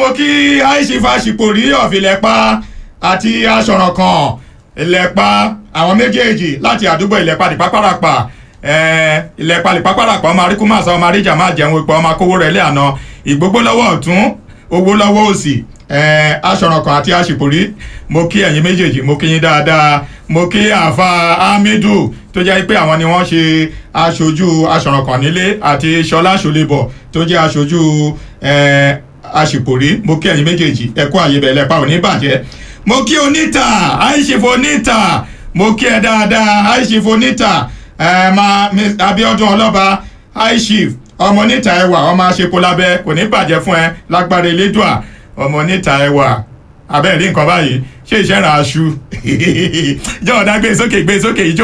mo kí aishifa ṣìpòrí ọ̀fìlẹ́pà àti aṣọ̀rànkàn ìlẹ̀pà àwọn méjèèjì láti àdúgbò ìlẹ̀pà dìpápárapà ìlẹ̀pà dìpápárapà ọmọ aríkúmàsá ọmọ aríjà máa jẹun ipò ọmọ akówó rẹ̀ lé àná ìgbógbó lọ́wọ́ ọ̀tún owó lọ́wọ́ òsì aṣọ̀rànkàn àti aṣìpòrí mo kí ẹ̀yin méjèèjì mo kí yín dáadáa mo kí àfa hamidu tó jẹ́ pé àwọn ni wọ́n ṣe aṣojú aṣọ̀rànkàn nílé àti ṣọlá ṣọlẹ́bọ̀ tó jẹ́ aṣojú aṣìpòrí mo kí ẹ̀yin méjèèjì ẹ kú àyè bẹ̀rẹ̀ lẹ́pà òní bàjẹ́ mo kí oníta àìṣèfò oníta mo kí ẹ dáadáa àìṣèfò oníta ẹ máa abiodun ọlọ́ba àìṣèf ọmọ oníta ẹwà ọmọ aṣepo lábẹ́ kò ní bàjẹ́ fún ẹ lágbára elédùà ọmọ oníta ẹwà abẹ́rẹ́ nǹkan báyìí ṣé ìṣẹ́ràn aṣu jọ̀ọ́dá gbé sókè gbé sókè ìjó